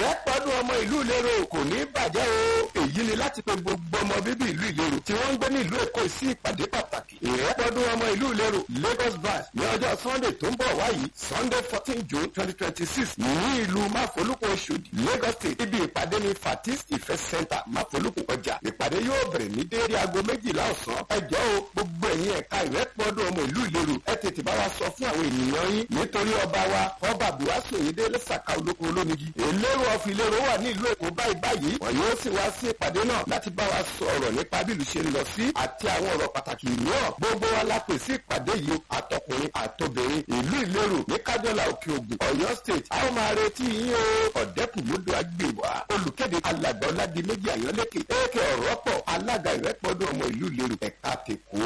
ìrẹ́pọ̀dún ọmọ ìlú ìlérò kò ní bàjẹ́ o èyí ni láti pe gbogbo ọmọ bíbí ìlú ìlérò tí wọ́n ń gbé ní ìlú èkó sí ìpàdé pàtàkì ìrẹ́pọ̀dún ọmọ ìlú ìlérò lagos branch ní ọjọ́ sunday tó ń bọ̀ wáyìí sunday fourteen june twenty twenty six ní ìlú máfolúkọ oṣòdì lagos state ibi ìpàdé ní fatis ìfẹ́ center máfolúkọ ọjà ìpàdé yóò bẹ̀rẹ̀ ní déédéé aago méjìlá ọ̀sán ẹjọ́ o gbogbo ẹ̀yin ẹ̀ka ìrẹ́pọ̀dún ọmọ ìlú ìlérò ẹ tètè bá wa sọ fún àwọn ènìyàn yín nítorí ọba wa ọba buwaso yìí lẹ́sàkà olóko olómigi ìlérò ọ̀fìn ìlérò wà ní ìlú èkó báyìí báyìí wọn yóò sì wá sí ìpàdé náà láti bá wa sọ̀rọ̀ nípa bí ìlú ṣe ń lọ sí àti àwọn ọ̀rọ̀ pàtàkì mìíràn gbogbo wa la pè sí ìpàdé yìí àtọkùnrin àtobìnrin ìlú ìlérò ní kájọlá òkè ògùn ọ̀yọ́ state a ó máa retí yín o ọ̀dẹ́kùnmódò agbèwà olùkéde alàgbà ọ̀làdìmẹ́jì àyànlẹ́kẹ̀ èkè ọ̀rọ̀pọ̀ alága ìrẹ́pọ̀dún ọmọ ìlú ìlérò ẹ̀ka tèkó